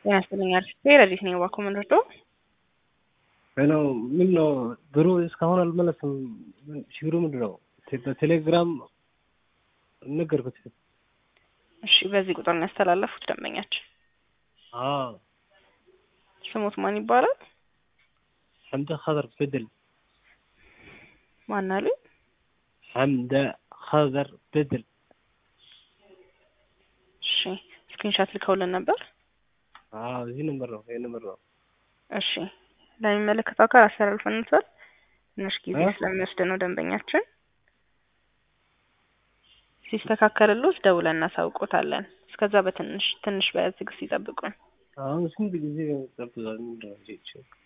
ጤና ይስጥልኝ አርፍቴ ረዲት ነኝ ባኮ ምንድርዶ ሄሎ ምን ነው ብሩ እስካሁን አልመለስም። ችግሩ ምንድን ነው? በቴሌግራም ነገርኩት። እሺ በዚህ ቁጥር ነው ያስተላለፉት ደንበኛችን። አዎ ስሙት ማን ይባላል? ሐምደ ኸዘር በድል ማን አሉ? ሐምደ ኸዘር በድል። እሺ ስክሪንሻት ልከውልን ነበር። አዎ እዚህ ነምበር ነው ይሄ ነምበር ነው። እሺ ለሚመለከተው አካል አስተላልፈንታል። ትንሽ ጊዜ እ? ስለሚወስድ ነው ደንበኛችን ሲስተካከልሎት ደውለን እናሳውቆታለን። እስከዛ በትንሽ ትንሽ በትዕግስት ይጠብቁን። አሁን ስንት ጊዜ ጠብቃል? ምንድን ነው